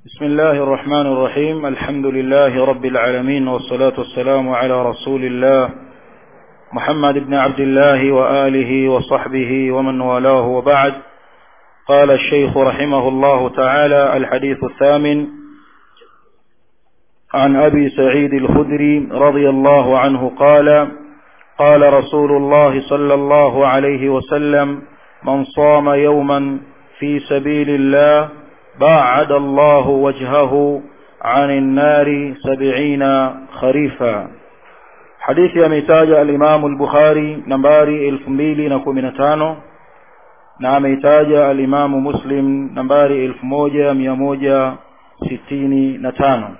بسم الله الرحمن الرحيم الحمد لله رب العالمين والصلاة والسلام على رسول الله محمد بن عبد الله وآله وصحبه ومن والاه وبعد قال الشيخ رحمه الله تعالى الحديث الثامن عن أبي سعيد الخدري رضي الله عنه قال قال رسول الله صلى الله عليه وسلم من صام يوما في سبيل الله باعد الله وجهه عن النار سبعين خريفا حديث يميتاج الإمام البخاري نمباري الفميلي نكومن تانو na ameitaja alimamu muslim nambari elfu moja mia moja sitini na tano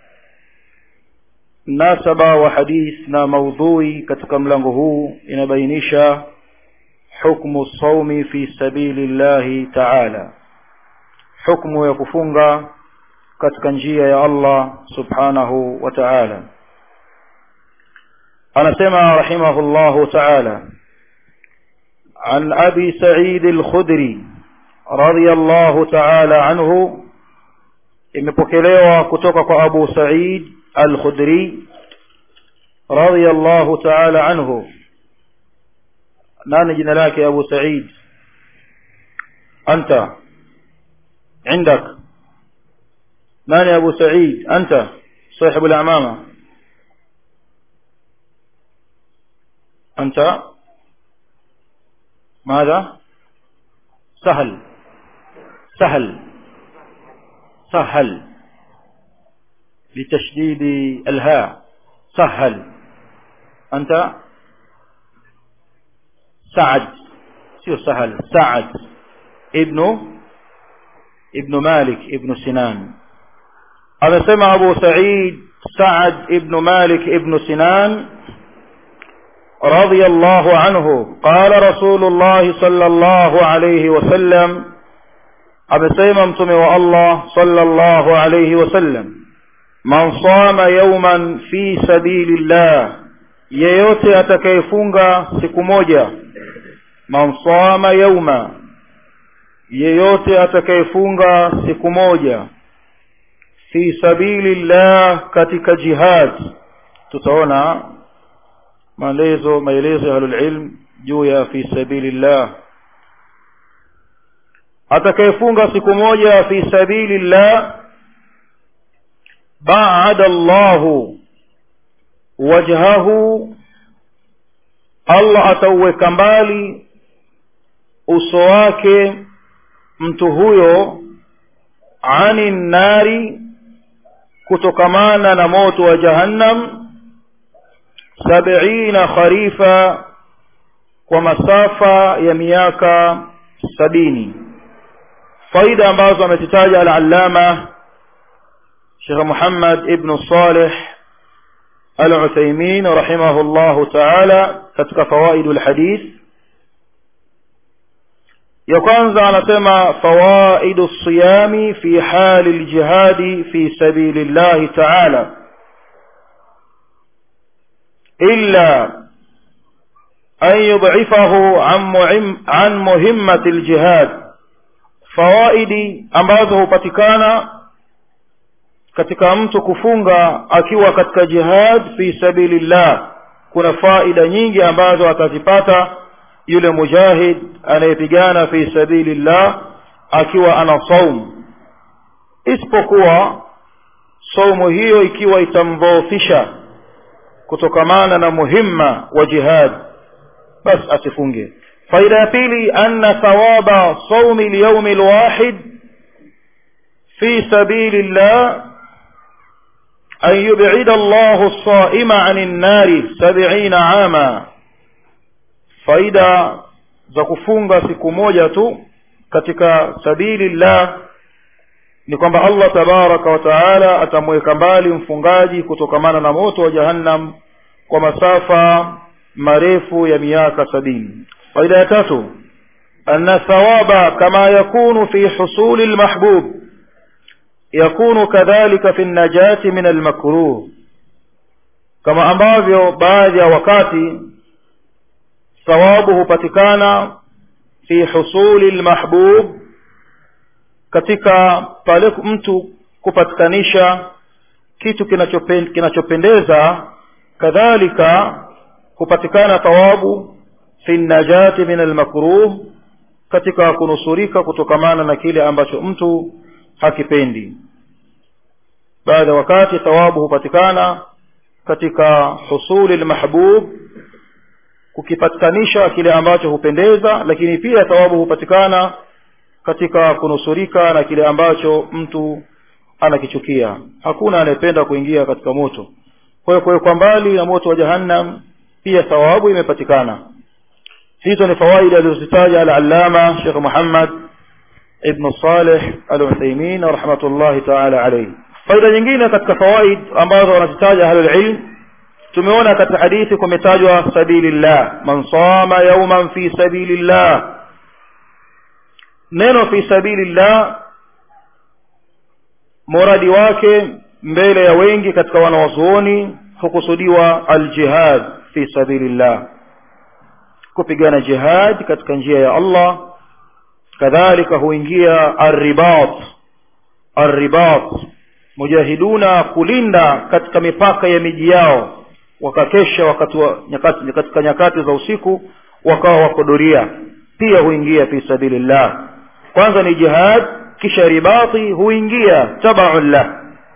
mnasaba wa hadith na maudhui katika mlango huu inabainisha hukmu saumi fi sabili llahi taala hukmu ya kufunga katika njia ya allah subhanahu wa taala anasema rahimahullahu taala عن أبي سعيد الخدري رضي الله تعالى عنه imepokelewa kutoka kwa Abu Sa'id Al-Khudri radiyallahu ta'ala anhu nani jina lake Abu Sa'id anta عندك nani Abu Sa'id anta صاحب العمامة أنت ماذا سهل سهل سهل بتشديد الهاء سهل أنت سعد سير سهل سعد ابن ابن مالك ابن سنان هذا سمع أبو سعيد سعد ابن مالك ابن سنان رضي الله عنه قال رسول الله صلى الله عليه وسلم amesema mtume wa Allah sallallahu alayhi wasallam man sama yawman fi sabilillah yeyote atakayefunga siku moja man sama yawma yeyote atakayefunga siku moja fi sabilillah katika jihad tutaona maelezo maelezo ya ahlulilm juu ya fi sabilillah atakayefunga siku moja fi sabilillah baada Allahu wajhahu Allah atauweka mbali uso wake mtu huyo ani nari kutokamana na moto wa jahannam sabina kharifa kwa masafa ya miaka sabini faida ambazo amezitaja al-allama Sheikh Muhammad ibn Salih al-Uthaymeen rahimahullahu ta'ala katika fawaidul hadith ya kwanza anasema fawaidu siyami fi hali al-jihadi fi sabilillahi ta'ala إلا أن يضعفه عن, معم عن مهمة الجهاد fawaidi ambazo hupatikana katika mtu kufunga akiwa katika jihad fi sabilillah kuna faida nyingi ambazo atazipata yule mujahid anayepigana fi sabilillah akiwa ana saum isipokuwa saumu hiyo ikiwa itamdhoofisha kutokamana na muhimma wa jihad bas asifunge faida ya pili anna thawaba saumi lyaumi lwahid fi sabili llah an yubida allahu lsaima ani nnari sabiina ama faida za kufunga siku moja tu katika sabili llah ni kwamba allah tabaraka wa taala atamweka mbali mfungaji kutokamana na moto wa jahannam kwa masafa marefu ya miaka sabini faida ya tatu anna thawaba kama yakunu fi husuli lmahbub yakunu kadhalika fi najati min almakruh kama ambavyo baadhi ya wakati thawabu hupatikana fi husuli lmahbub katika pale mtu kupatikanisha kitu kinachopen, kinachopendeza kadhalika kupatikana thawabu fi najati min almakruh katika kunusurika kutokamana na kile ambacho mtu hakipendi baada wakati thawabu hupatikana katika husuli lmahbub kukipatikanisha kile ambacho hupendeza lakini pia thawabu hupatikana katika kunusurika na kile ambacho mtu anakichukia hakuna anayependa kuingia katika moto kwa hiyo kuwekwa mbali na moto wa jahannam pia thawabu imepatikana hizo ni fawaidi alizozitaja al-allama Sheikh Muhammad ibn Saleh al-Uthaymeen rahmatullahi ta'ala alayhi faida nyingine katika fawaid ambazo wanazitaja ahlul ilm tumeona katika hadithi kumetajwa sabilillah man sama yawman fi sabilillah neno fi sabilillah muradi wake mbele ya wengi katika wanawazuoni hukusudiwa aljihad fi sabilillah kupigana jihad katika njia ya Allah kadhalika huingia arribat arribat mujahiduna kulinda katika mipaka ya miji yao wakakesha wakati wa nyakati katika nyakati za usiku wakawa wako doria pia huingia fi sabilillah kwanza ni jihad kisha ribati huingia tabaun lah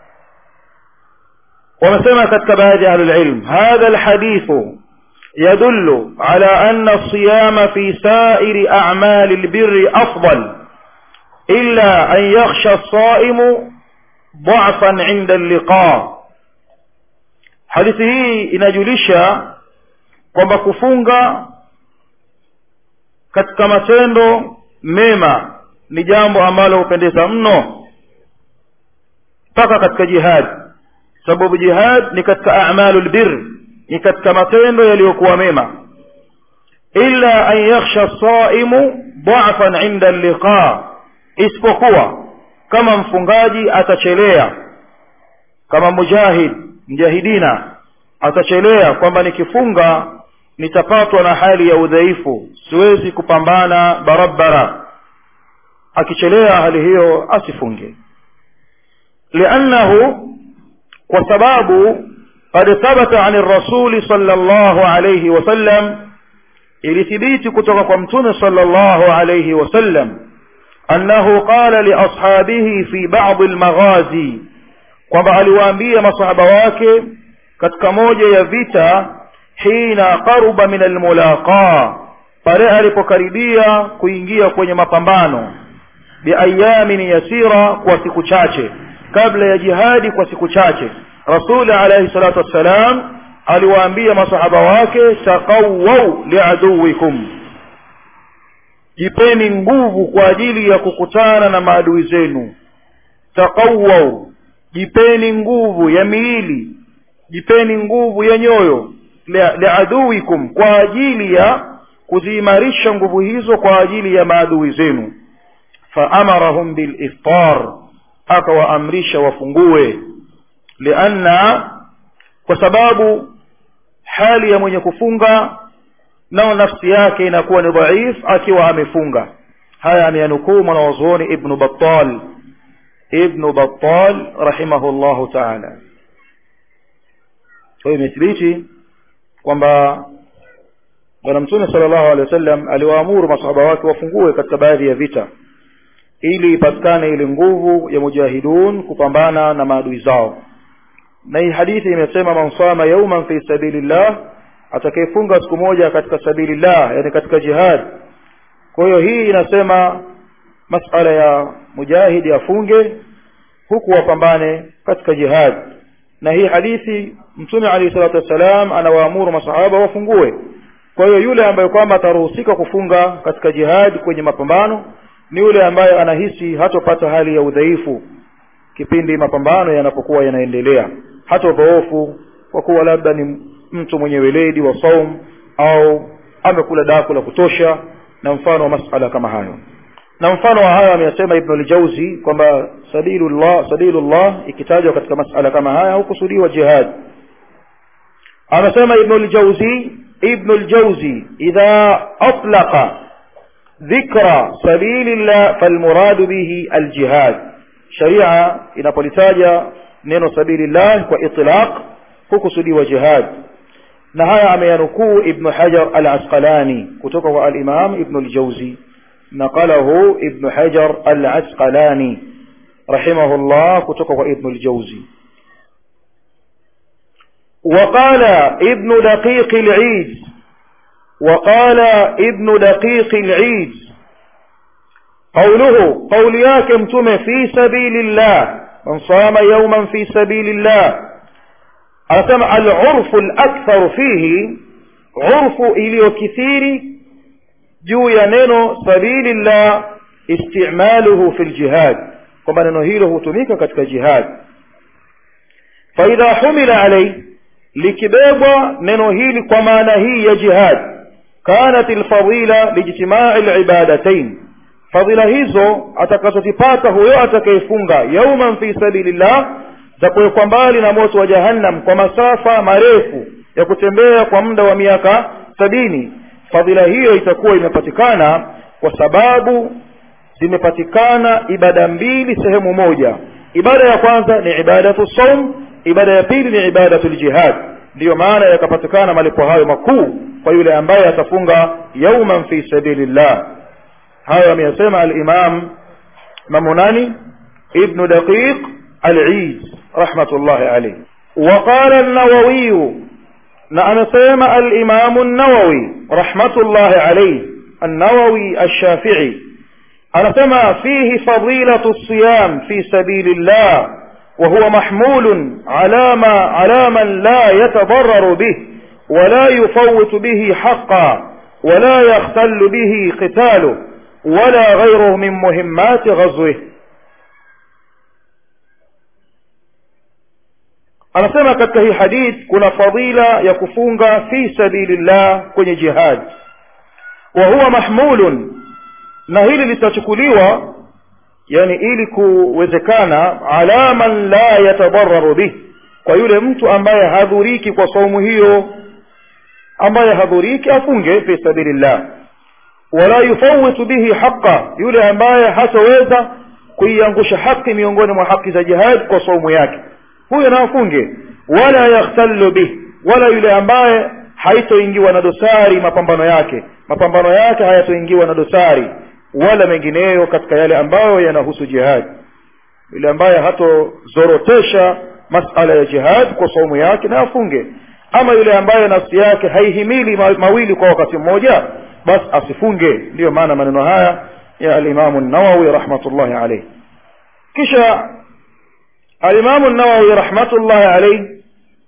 wamesema katika baadhi ya ahlulilm hadha alhadithu يدل على أن الصيام في سائر أعمال البر أفضل إلا أن يخشى الصائم ضعفا عند اللقاء hadithi hii inajulisha kwamba kufunga katika matendo mema ni jambo ambalo hupendeza mno mpaka katika jihad sababu jihad ni katika a'malu lbir ni katika matendo yaliyokuwa mema illa an yakhsha saimu dhafan inda liqa isipokuwa kama mfungaji atachelea kama mujahid mjahidina atachelea kwamba nikifunga nitapatwa na hali ya udhaifu siwezi kupambana barabara akichelea hali hiyo asifunge liannahu kwa sababu قد ثبت عن الرسول صلى الله عليه وسلم ilithibiti kutoka kwa mtume sallallahu alayhi wasallam annahu qala liashabihi fi ba'd almaghazi kwamba aliwaambia masahaba wake katika moja ya vita hina qaruba min almulaqa pale alipokaribia kuingia kwenye mapambano biayamin yasira kwa siku chache kabla ya jihadi kwa siku chache rasul alayhi salatu wassalam aliwaambia masahaba wake taqawwau liaduwikum jipeni nguvu kwa ajili ya kukutana na maadui zenu taqawwau jipeni nguvu ya miili jipeni nguvu ya nyoyo liaduwikum kwa ajili ya kuziimarisha nguvu hizo kwa ajili ya maadui zenu faamarahum biliftar akawaamrisha wafungue lianna kwa sababu hali ya mwenye kufunga nao nafsi yake inakuwa ni dhaif akiwa amefunga haya ameyanukuu mwanawazuoni ibnu battal ibnu battal rahimahullahu taala kwa hiyo imethibiti kwamba bwana mtume sala llahu alehi wa sallam aliwaamuru masahaba wake wafungue katika baadhi ya vita ili ipatikane ile nguvu ya mujahidun kupambana na maadui zao na hii hadithi imesema man sama yauman fi sabilillah atakayefunga siku moja katika sabilillah yani katika jihad kwa hiyo hii inasema masala ya mujahidi afunge huku wapambane katika jihad na hii hadithi mtume alayhi salatu wassalam anawaamuru masahaba wafungue kwa hiyo yule ambaye kwamba ataruhusika kufunga katika jihad kwenye mapambano ni yule ambaye anahisi hatopata hali ya udhaifu kipindi mapambano yanapokuwa yanaendelea hata udhoofu kwa kuwa labda ni mtu mwenye weledi wa saum au amekula daku la kutosha na mfano wa masala kama hayo na mfano wa hayo ameyasema ibnu ljauzi kwamba sabilullah sabilullah ikitajwa katika masala kama haya hukusudiwa jihad amesema ibnu ljauzi ibnu ljauzi idha atlaqa ذكر سبيل الله فالمراد به الجهاد sharia inapolitaja neno sabilillah kwa itlaq hukusudiwa jihad na haya ameyanukuu ibnu hajar al asqalani kutoka kwa alimam ibnu ljauzi naqalahu ibnu hajar al asqalani rahimahullah kutoka kwa ibnu ljauzi وقال ابن دقيق العيد وقال ابن دقيق العيد قوله قول ياكم تم في سبيل الله من صام يوما في سبيل الله أسمع العرف الأكثر فيه عرف إليو كثير جو ينينو سبيل الله استعماله في الجهاد كما ننهيله تميك كتك جهاد فإذا حمل عليه likibebwa neno hili kwa maana hii ya jihad kanat lfadila lijtimai libadatain fadhila hizo atakazozipata huyo atakayefunga yauman fi sabilillah za kuwekwa mbali na moto wa jahannam kwa masafa marefu ya kutembea kwa muda wa miaka sabini fadhila hiyo itakuwa imepatikana kwa sababu zimepatikana ibada mbili sehemu moja ibada ya kwanza ni ibadatu saum ibada ya pili ni ibadatu ljihad ndiyo maana yakapatikana malipo hayo makuu kwa yule ambaye atafunga yauman fi sabilillah hayo ameyasema alimam mamunani ibnu daqiq alid rahmatullahi alayh وقال النووي نعم سيما الإمام النووي رحمة الله عليه النووي الشافعي أنا سمع فيه فضيلة الصيام في سبيل الله وهو محمول على ما على من لا يتضرر به ولا يفوت به حقا ولا يختل به قتاله ولا غيره من مهمات غزوه anasema katika hii hadith kuna fadila ya kufunga fi sabilillah kwenye jihad wa huwa mahmulun na hili litachukuliwa yani ili kuwezekana ala man la yatadararu bih kwa yule mtu ambaye hadhuriki kwa saumu hiyo ambaye hadhuriki afunge fi sabilillah wala yufawitu bihi haqa yule ambaye hataweza kuiangusha haki miongoni mwa haki za jihad kwa saumu yake huyo na afunge wala yakhtallu bih wala yule ambaye haitoingiwa na dosari mapambano yake mapambano yake hayatoingiwa na dosari wala mengineyo katika yale ambayo yanahusu jihad yule ambaye hatozorotesha masala ya jihad kwa saumu yake na afunge ama yule ambaye nafsi yake haihimili mawili kwa wakati mmoja basi asifunge ndiyo maana maneno haya ya alimamu nawawi rahmatullahi alayhi kisha alimamu nawawi rahmatullahi alayhi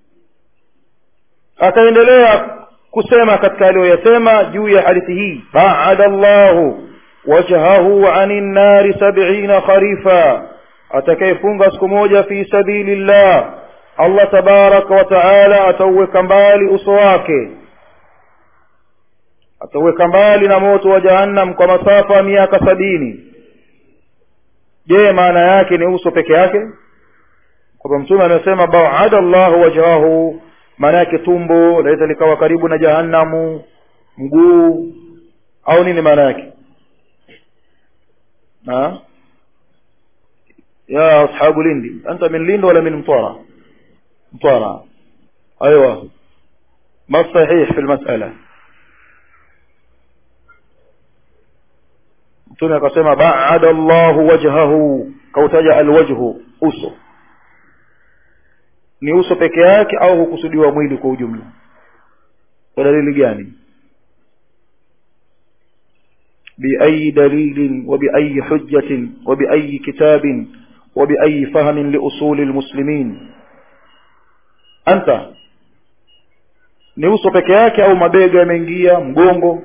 akaendelea kusema katika aliyoyasema juu ya hadithi hii baada llahu wajhahu ani nnari sabina kharifa atakayefunga siku moja fi sabili llah allah tabaraka wa taala atauweka mbali uso wake atauweka mbali na moto wa jahannam kwa masafa ya miaka sabini je maana yake ni uso peke yake kwamba mtume amesema baada llahu wajhahu maana yake tumbo laweza likawa karibu na jahannamu mguu au nini maana yake ها يا أصحاب لندي أنت من لند ولا من مطارة مطارة أيوة ما الصحيح في المسألة mtume akasema baada llahu wajhahu kautaja alwajhu uso ni uso peke yake au hukusudiwa mwili kwa ujumla kwa dalili gani بأي دليل وبأي حجة وبأي كتاب وبأي فهم لأصول المسلمين أنت ni uso peke yake au mabega yameingia mgongo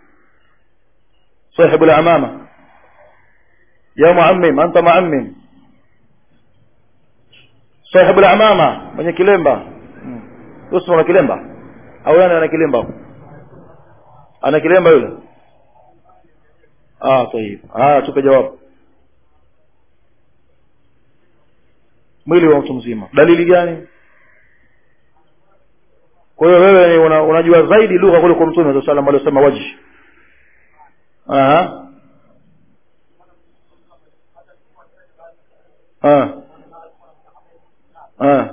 sahibu lamama ya muammim anta muammim sahibu lamama mwenye kilemba uso ana kilemba au yani ana kilemba ana kilemba yule ah tayib ah tupe jawabu mwili wa mtu mzima dalili gani kwa hiyo wewe una, unajua zaidi lugha kuliko mtume saa salam aliosema wajhi aha ah. Ah.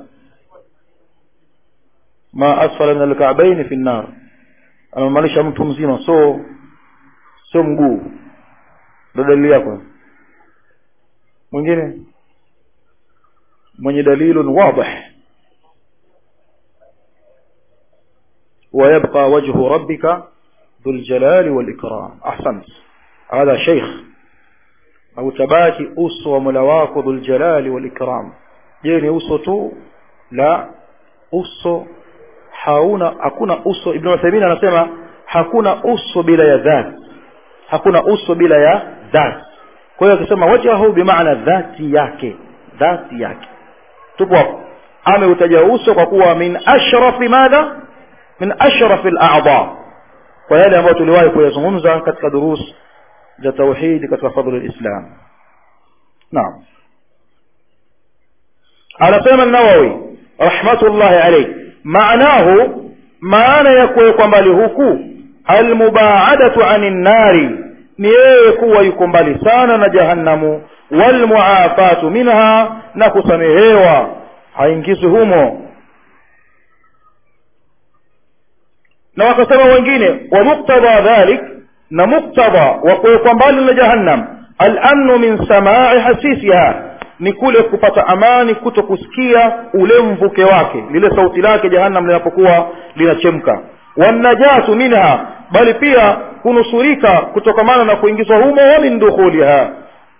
ma asfala min alka'bayn fi an-nar anamaanisha mtu mzima so sio mguu ndo dalili yako mwingine mwenye dalilun wadih ويبقى وجه ربك ذو الجلال والإكرام أحسنت هذا شيخ أو تباكي أسوى ملواك ذو الجلال والإكرام جيني أسوى تو لا أسوى hauna hakuna uso ibn Uthaymeen anasema hakuna uso bila ya dhat hakuna uso bila ya dhat kwa hiyo akisema wajhahu bimaana dhati yake dhati yake tupo hapo ameutaja uso kwa kuwa min ashrafi madha min ashrafi al-a'dha kwa yale ambayo tuliwahi kuyazungumza katika durus za tauhid katika fadhlu al-islam naam anasema an-nawawi rahmatullahi alayhi maanahu maana ya kuwekwa mbali huku almubaadatu anin nari ni yeye kuwa yuko mbali sana na jahannamu walmuafatu minha na kusamehewa haingizwi humo na wakasema wengine wa muktadha dhalik na muktadha wa kuwekwa mbali na jahannam alamnu min samai hasisiha ni kule kupata amani kuto kusikia ule mvuke wake lile sauti lake jahannam linapokuwa linachemka wanajatu minha bali pia kunusurika kutokamana na kuingizwa humo wa min dukhuliha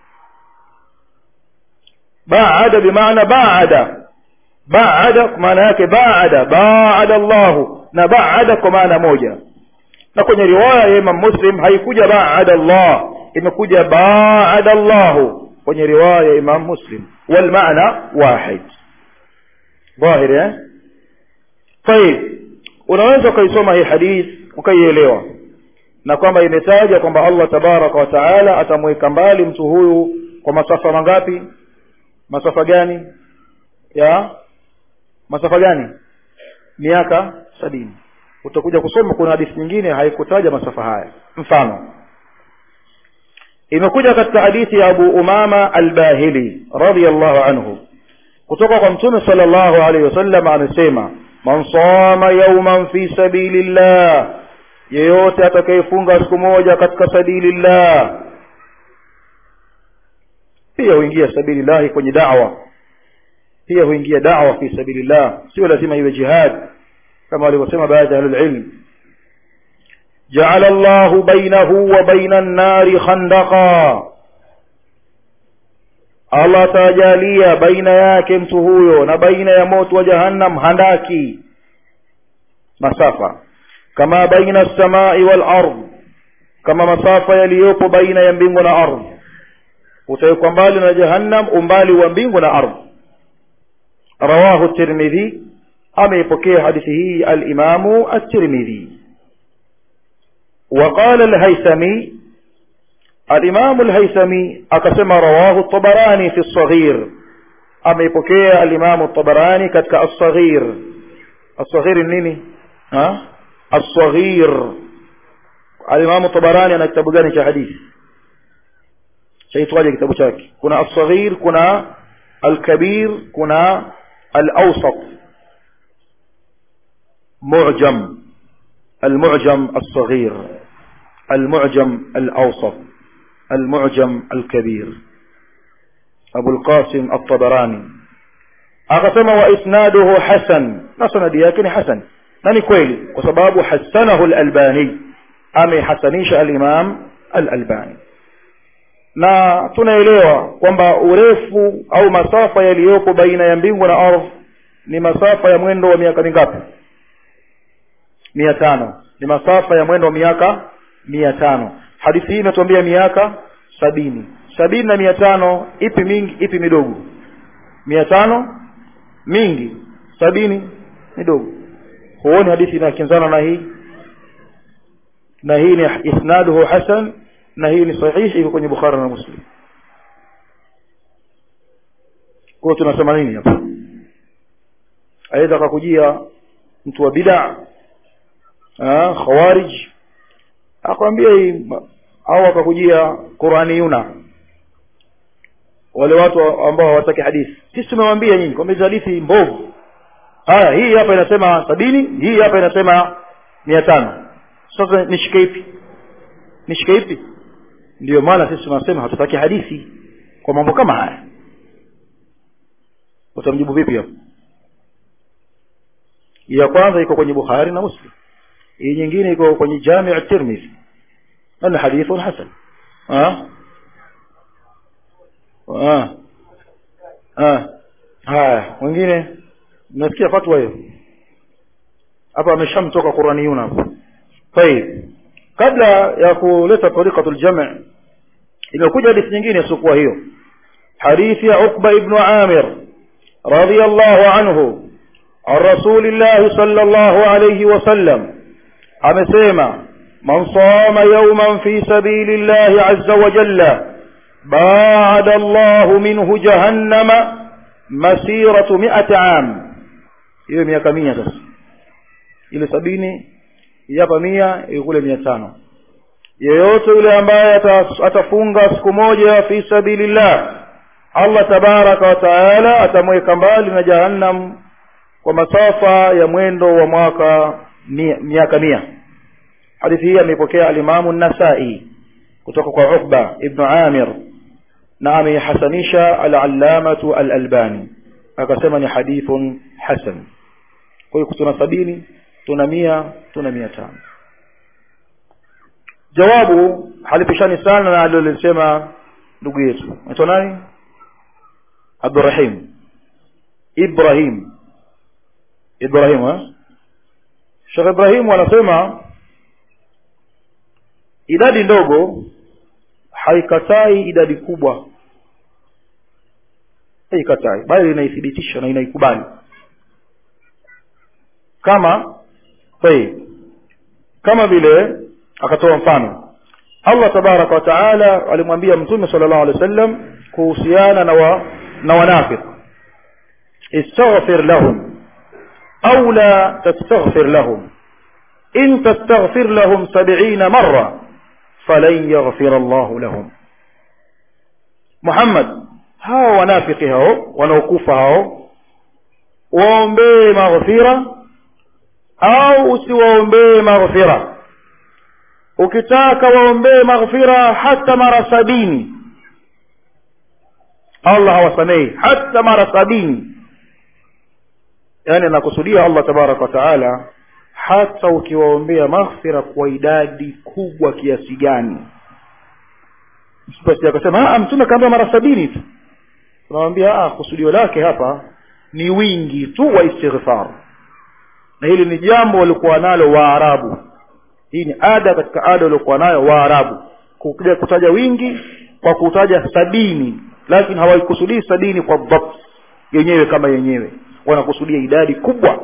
baada bimaana baada baada kwa maana yake baada baada Allahu na baada kwa maana moja na kwenye riwaya ya Imam Muslim haikuja baada Allah imekuja baada Allahu kwenye riwaya ya Imam Muslim wal maana wahid dhahiri eh طيب unaweza ukaisoma hii hadith ukaielewa na kwamba imetaja kwamba Allah tabaraka wa taala atamweka mbali mtu huyu kwa masafa mangapi masafa gani ya masafa gani miaka sabini utakuja kusoma kuna hadithi nyingine haikutaja masafa haya mfano imekuja katika hadithi ya Abu Umama al-Bahili radhiyallahu anhu kutoka kwa Mtume sallallahu alaihi wasallam amesema man sama yawman fi sabilillah yeyote atakayefunga siku moja katika sabilillah pia huingia sabilillah kwenye da'wa pia huingia da'wa fi sabilillah sio lazima iwe jihad kama walivyosema baadhi ya ilm جعل الله بينه وبين النار خندقا Allah atajalia baina yake mtu huyo na baina ya moto wa jahannam handaki masafa kama baina samai wal ard kama masafa yaliyopo baina ya mbingu na ardhi utawekwa mbali na jahannam umbali wa mbingu na ardhi rawahu tirmidhi ameipokea hadithi hii al-imamu at-tirmidhi وقال الهيثمي الإمام الهيثمي أقسم رواه الطبراني في الصغير أما يبكي الإمام الطبراني كتك الصغير الصغير النيني ها الصغير الإمام الطبراني أنا كتاب جاني حديث شيء تواجه كتاب شاكي كنا الصغير كنا الكبير كنا الأوسط معجم المعجم الصغير المعجم الأوسط المعجم الكبير أبو القاسم الطبراني أقسم وإسناده حسن نصنا دياكن حسن نني كويلي وسباب حسنه الألباني أمي حسنيش الإمام الألباني na tunaelewa kwamba urefu au masafa yaliyopo baina ya mbingu na ardhi ni masafa ya mwendo wa miaka mingapi mia tano ni masafa ya mwendo wa miaka mia tano hadithi hii inatuambia miaka sabini sabini na mia tano ipi mingi ipi midogo mia tano mingi sabini midogo huoni hadithi inakinzana na hii na hii ni isnaduhu hasan na hii ni sahihi iko kwenye bukhari na muslim kwa tunasema nini hapa aidha akakujia mtu wa bid'a khawarij akwambia hii au akakujia Qur'aniyuna wale watu ambao hawataki hadithi sisi tumewambia nyinyi kwamba hizi hadithi mbovu haya hii hapa inasema sabini hii hapa inasema mia tano sasa nishike ipi nishike ipi ndiyo maana sisi tunasema hatutaki hadithi kwa mambo kama haya utamjibu vipi hapo ya kwanza iko kwenye bukhari na muslim hii nyingine iko kwenye jami tirmidhi na hadithun hasan haya mwingine nasikia fatwa hiyo hapa ameshamtoka quraniyun hapo tayib kabla ya kuleta tariqatul jam' imekuja hadithi nyingine siokuwa hiyo hadithi ya Uqba ibn Amir radiyallahu anhu عن رسول الله صلى الله عليه وسلم amesema man sama yawman fi sabilillahi azza wa jalla ba'ada Allah minhu jahannama masiratu mi'ati am hiyo miaka 100 sasa ile sabini hapa mia kule mia tano yeyote yule ambaye atafunga siku moja fi sabilillah Allah tabaraka wa taala atamweka mbali na jahannam kwa masafa ya mwendo wa mwaka miaka mia hadithi hii ameipokea alimamu nasai kutoka kwa Uqba ibn Amir na ameihasanisha al-allamatu al-albani akasema ni hadithun hasan kwa hiyo tuna sabini tuna mia tuna mia tano jawabu halipishani sana na alilolisema ndugu yetu naitwa nani abdurahim ibrahim ibrahim ha? shekh ibrahim anasema idadi ndogo haikatai idadi kubwa haikatai bali inaithibitisha na inaikubali kama tayib kama vile akatoa mfano Allah tabaraka wa taala alimwambia mtume sallallahu alaihi wasallam kuhusiana na wa, na wanafiq istaghfir lahum au la tastaghfir lahum in tastaghfir lahum 70 marra falan yaghfir Allah lahum Muhammad hao wanafiki hao wanaokufa hao waombee maghfira au usiwaombee maghfira ukitaka waombee maghfira hata mara sabini Allah hawasamehi hata mara sabini yani anakusudia Allah tabaraka wa taala hata ukiwaombea maghfira kwa idadi kubwa kiasi gani basi akasema mtume kaambia mara sabini tu tunamwambia kusudio lake hapa ni wingi tu wa istighfar na hili ni jambo walikuwa nalo waarabu hii ni ada katika ada waliokuwa nayo waarabu kuja kutaja wingi kwa kutaja sabini lakini hawaikusudii sabini kwa dhabt yenyewe kama yenyewe wanakusudia idadi kubwa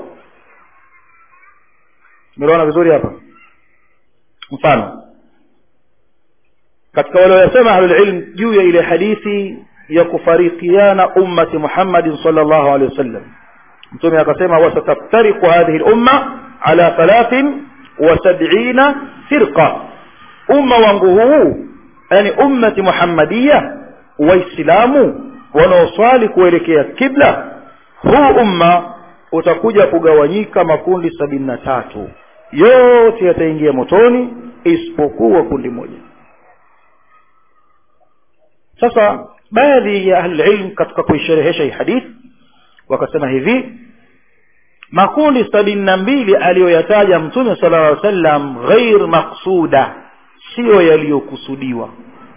tumeelewana vizuri hapa mfano katika wale waliosema ahlulilm juu ya ile hadithi ya kufarikiana ummati muhammadin sallallahu alaihi wasallam mtume akasema wasataftariqu hadhihi lumma ala thalathin wa sabina firqa umma wangu huu yani ummati muhammadiya waislamu wanaoswali kuelekea kibla huu umma utakuja kugawanyika makundi sabini na tatu yote yataingia motoni isipokuwa kundi moja sasa baadhi ya ahlililm katika kuisherehesha hii hadithi wakasema hivi makundi sabini na mbili aliyoyataja mtume sala llaw sallam ghair maqsuda siyo yaliyokusudiwa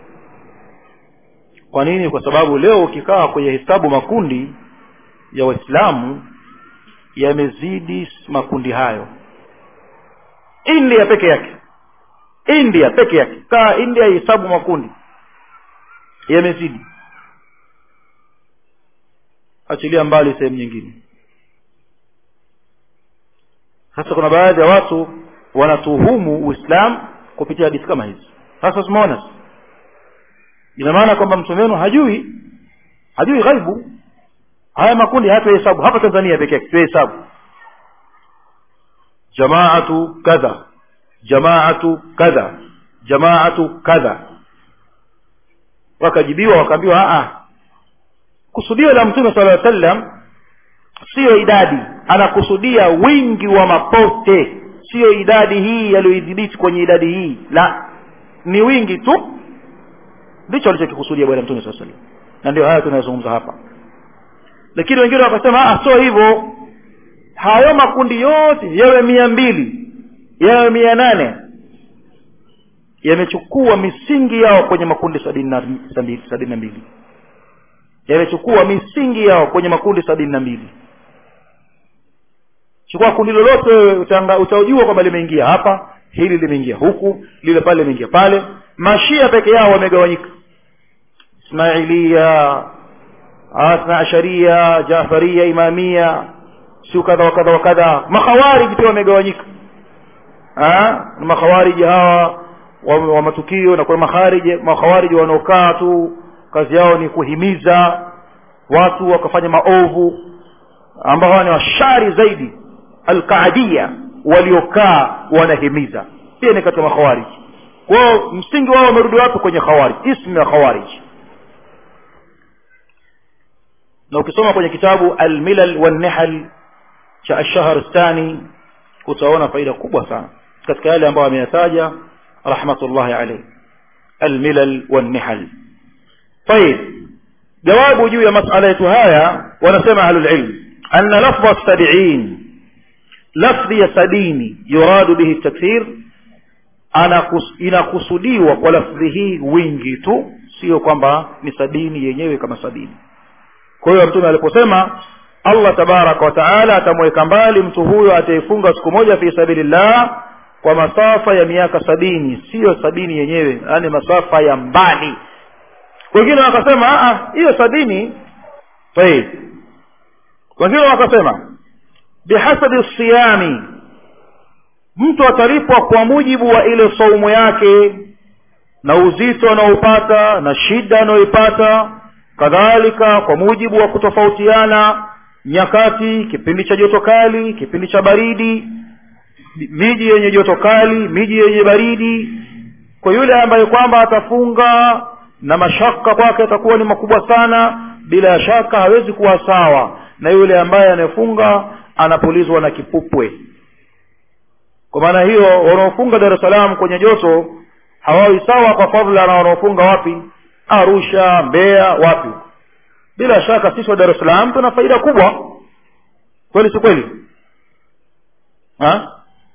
kwa nini kwa sababu leo ukikaa kwenye hesabu makundi ya waislamu yamezidi makundi hayo india peke yake india peke yake kaa india hesabu makundi yamezidi achilia mbali sehemu nyingine sasa kuna baadhi ya watu wanatuhumu uislamu kupitia hadithi kama hizi sasa tumeona ina maana kwamba mtume wenu hajui hajui ghaibu haya makundi hatuhesabu hapa tanzania peke yake tuhesabu jamaatu kadha jamaatu kadha jamaatu kadha wakajibiwa wakaambiwa a kusudio la mtume sala sallam siyo idadi anakusudia wingi wa mapote siyo idadi hii yaliyoidhibiti kwenye idadi hii la ni wingi tu ndicho alichokikusudia bwana mtume saa salam na ndio haya tunayozungumza hapa lakini wengine wakasema ah sio hivyo hayo makundi yote yawe mia mbili yawe mia nane yamechukua misingi yao kwenye makundi sabini na sabini na mbili yamechukua misingi yao kwenye makundi sabini na mbili chukua kundi lolote wewe utajua kwamba limeingia hapa hili limeingia huku lile pale limeingia pale mashia peke yao wamegawanyika ismailia athna asharia jafaria imamia siu kadha wa kadha wa kadha makhawariji pia wamegawanyika makhawariji hawa wa, wa matukio na kuna makhariji makhawariji wanaokaa tu kazi yao ni kuhimiza watu wakafanya maovu ambao hawa ni washari zaidi alqaadia waliokaa wanahimiza pia ni katika makhawariji kwao msingi wao wamerudi wapi kwenye khawarij ismu ya khawarij na ukisoma kwenye kitabu almilal wannihal cha ashahrastani utaona faida kubwa sana katika yale ambayo ameyataja rahmatullahi alayhi almilal wannihal طيب jawabu juu ya masala yetu haya wanasema ahlulilm anna lafdha sabiin lafdhi ya sabini yuradu bihi takthir inakusudiwa kwa lafdhi hii wingi tu sio kwamba ni sabini yenyewe kama sabini kwa hiyo mtume aliposema allah tabaraka wa taala atamweka mbali mtu huyo atayefunga siku moja fi sabilillah kwa masafa ya miaka sabini siyo sabini yenyewe yaani masafa ya mbali wengine wakasema hiyo sabini tayib wengine wakasema bihasabi siyami mtu atalipwa kwa mujibu wa ile saumu yake na uzito anaopata na shida anayoipata kadhalika kwa mujibu wa kutofautiana nyakati kipindi cha joto kali kipindi cha baridi miji yenye joto kali miji yenye baridi kwa yule ambaye kwamba atafunga na mashaka kwake atakuwa ni makubwa sana bila shaka hawezi kuwa sawa na yule ambaye anayefunga anapulizwa na kipupwe kwa maana hiyo wanaofunga dar es salaam kwenye joto hawawi sawa kwa fadhila na wanaofunga wapi arusha mbeya wapi bila shaka sisi wa dar es salaam tuna faida kubwa kweli si kweli ha?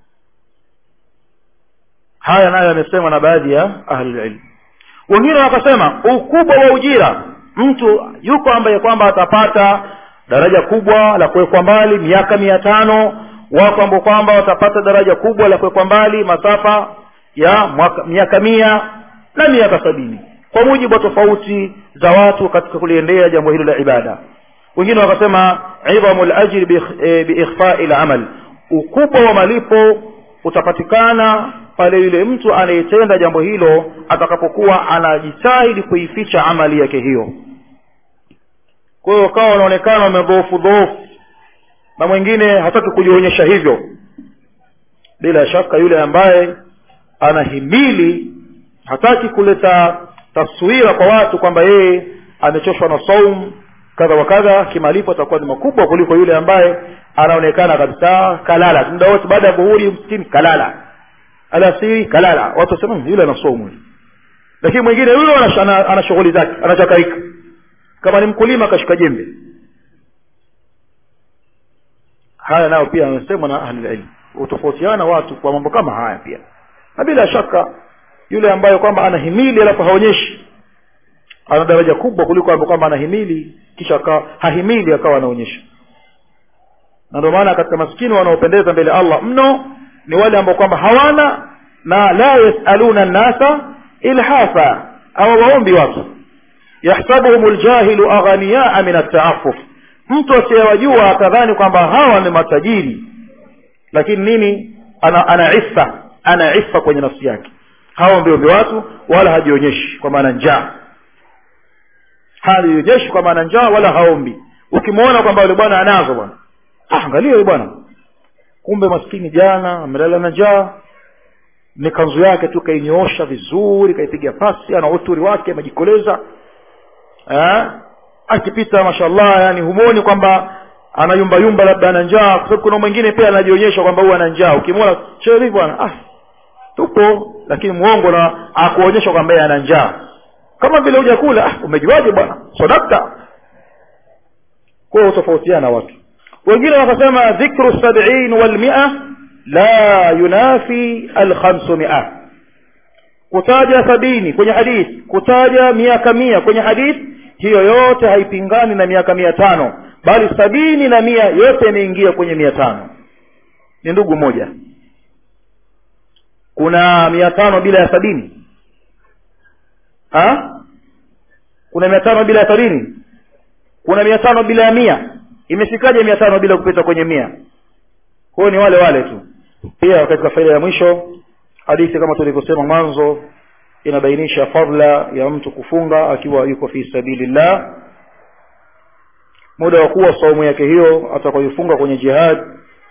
haya nayo yamesemwa na baadhi ya ahlulilmu wengine wakasema ukubwa wa ujira mtu yuko ambaye kwamba atapata daraja kubwa la kuwekwa mbali miaka mia tano wako ambao kwamba watapata daraja kubwa la kuwekwa mbali masafa ya mwaka, miaka mia na miaka sabini kwa mujibu wa tofauti za watu katika kuliendea jambo hilo la ibada wengine wakasema idhamu lajri biikhfai lamal ukubwa wa malipo utapatikana pale yule mtu anayetenda jambo hilo atakapokuwa anajitahidi kuificha amali yake hiyo kwa hiyo kawa wanaonekana wamedhoofu dhoofu na mwingine hataki kujionyesha hivyo bila shaka yule ambaye anahimili hataki kuleta taswira kwa watu kwamba yeye amechoshwa na saum kadha wa kadha kimalipo atakuwa ni makubwa kuliko yule ambaye anaonekana kabisa kalala muda wote baada ya dhuhuri msikini kalala alasiri kalala watu wasema yule ana saumu lakini mwingine yule ana, ana shughuli zake anachakarika kama ni mkulima akashika jembe haya nayo pia amesemwa na ahlulilmu hutofautiana watu kwa mambo kama haya pia na bila shaka yule ambaye kwamba anahimili alafu haonyeshi ana daraja kubwa kuliko ambaye kwamba anahimili kisha akawa hahimili akawa anaonyesha na ndio maana katika maskini wanaopendeza mbele Allah mno ni wale ambao kwamba hawana na la yasaluna nnasa ilhafa au waombi watu yahsabuhum ljahilu aghaniyaa min ataafuf mtu asiyewajua atadhani kwamba hawa ni matajiri lakini nini ana, ana ifa ana ifa kwenye nafsi yake haombiombi watu wala hajionyeshi kwa maana njaa hajionyeshi kwa maana njaa wala haombi ukimwona kwamba yule bwana anazo bwana ah, angalia yule bwana kumbe maskini jana amelala na njaa ni kanzu yake tu kainyoosha vizuri kaipiga pasi ana uturi wake amejikoleza eh? akipita mashallah yani humoni kwamba anayumbayumba labda ana njaa kwa sababu kuna mwingine pia anajionyesha kwamba huwa ana njaa ukimwona cheo vipi bwana ah tupo lakini muongo na akuonyesha kwamba yeye ana njaa kama vile hujakula ah umejuaje bwana sadakta kwa utofautiana watu wengine wakasema dhikru sab'in wal mi'a la yunafi al khamsumia kutaja sabini kwenye hadithi kutaja miaka mia kwenye hadithi hiyo yote haipingani na miaka mia tano bali sabini na mia yote imeingia kwenye mia tano ni ndugu moja kuna mia tano bila ya sabini ha? kuna mia tano bila ya sabini kuna mia tano bila ya mia imefikaje mia tano bila kupita kwenye mia huyo ni wale wale tu pia katika faida ya mwisho hadithi kama tulivyosema mwanzo inabainisha fadla ya mtu kufunga akiwa yuko fi sabilillah muda wa kuwa saumu yake hiyo atakayofunga kwenye jihad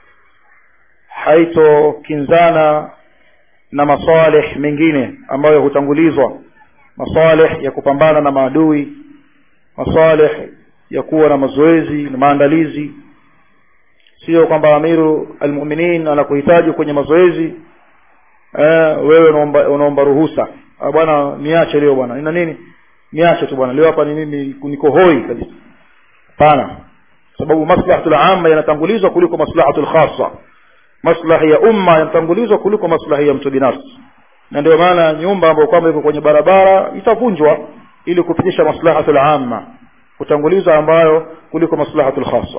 haitokinzana na masalih mengine ambayo hutangulizwa masalih ya kupambana na maadui masalih ya kuwa na mazoezi na maandalizi sio kwamba amiru almuminin anakuhitaji kwenye mazoezi eh, wewe unaomba, unaomba ruhusa ah, bwana niache leo bwana ina nini niache tu bwana leo hapa ni mimi niko hoi kabisa hapana sababu maslahatul amma yanatangulizwa kuliko maslahatul khassa maslahi ya umma yanatangulizwa kuliko maslahi ya mtu binafsi na ndio maana nyumba ambayo kwamba iko kwenye barabara itavunjwa ili kupitisha maslahatul amma kutanguliza ambayo kuliko maslahatul khassa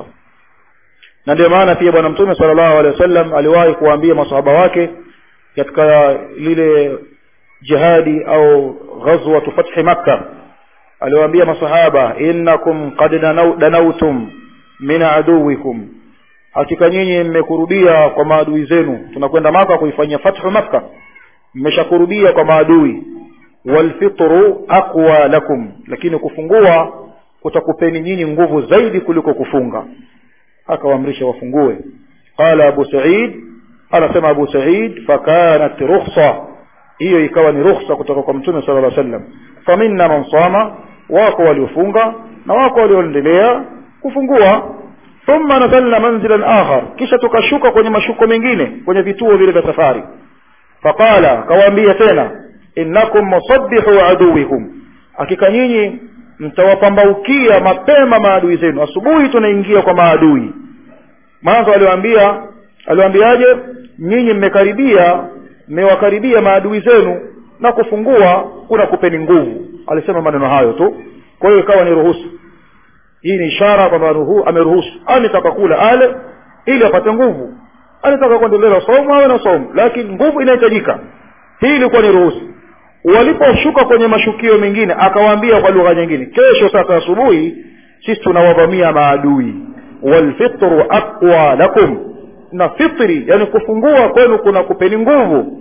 na ndio maana pia bwana mtume sallallahu alaihi wasallam aliwahi kuwaambia masahaba wake katika lile jihadi au ghazwatu fathi makka aliwaambia masahaba innakum qad danautum min aduwikum hakika nyinyi mmekurudia kwa maadui zenu tunakwenda maka kuifanyia fathu makka mmeshakurudia kwa maadui walfitru aqwa lakum lakini kufungua kutakupeni nyinyi nguvu zaidi kuliko kufunga akawaamrisha wafungue qala abu sa'id anasema abu sa'id fakanat rukhsa hiyo ikawa ni rukhsa kutoka kwa mtume sallallahu alaihi wasallam faminna man sama wako waliofunga na wako walioendelea kufungua thumma nazalna manzilan akhar kisha tukashuka kwenye mashuko mengine kwenye vituo vile vya safari faqala kawaambia tena innakum musabbihu aduwikum hakika nyinyi mtawapambaukia mapema maadui zenu asubuhi tunaingia kwa maadui mwanzo aliwaambia aliwaambiaje nyinyi mmekaribia mmewakaribia maadui zenu na kufungua kuna kupeni nguvu alisema maneno hayo tu kwa hiyo ikawa ni ruhusu hii ni ishara kwamba ameruhusu anataka kula ale ili apate nguvu anataka kuendelea somo awe na somo lakini nguvu inahitajika hii ilikuwa ni ruhusu waliposhuka kwenye mashukio mengine akawaambia kwa lugha nyingine kesho sasa asubuhi sisi tunawavamia maadui walfitru aqwa lakum na fitri yani kufungua kwenu kuna kupeni nguvu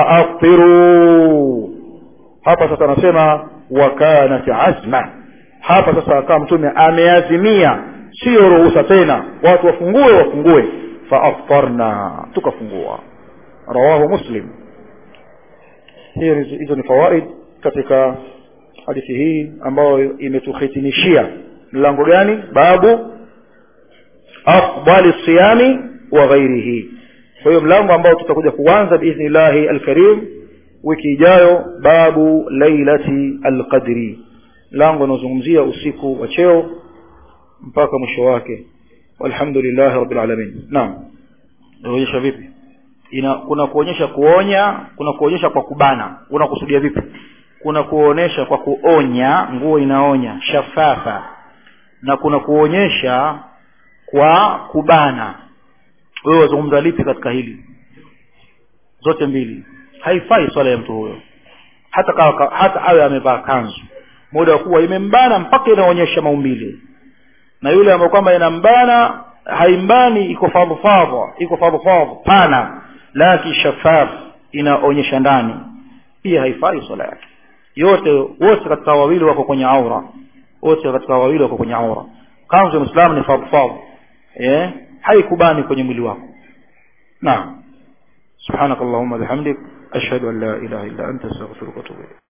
faaftiru hapa sasa anasema wakanat azma hapa sasa akawa mtume ameazimia sio ruhusa tena watu wafungue wafungue faaftarna tukafungua rawahu muslim hizo ni fawaid katika hadithi hii ambayo imetuhitimishia mlango gani babu afdali siyami wa ghairihi kwa hiyo mlango ambao tutakuja kuanza biidhnillahi alkarim wiki ijayo babu lailati alqadri mlango unaozungumzia usiku wa cheo mpaka mwisho wake walhamdulillahi rabbil alamin naam inaonyesha vipi ina kuna kuonyesha kuonya kuna kuonyesha kwa kubana unakusudia vipi kuna kuonesha kwa kuonya nguo inaonya shafafa na kuna kuonyesha kwa kubana wewe wazungumza lipi katika hili zote mbili haifai swala ya mtu huyo hata kawa, hata awe amevaa kanzu muda wa kuwa imembana mpaka inaonyesha maumbile na yule ambaye kwamba inambana haimbani iko fadhfadha iko fadhfadha pana laki shafaf inaonyesha ndani pia haifai swala yake yote wote katika wawili wako kwenye aura wote katika wawili wako kwenye aura kanzu ya muislamu ni fadhfadha eh haikubani kwenye mwili wako naam subhanakallahumma bihamdik ashhadu an la ilaha illa anta astaghfiruka wa atubu ilayk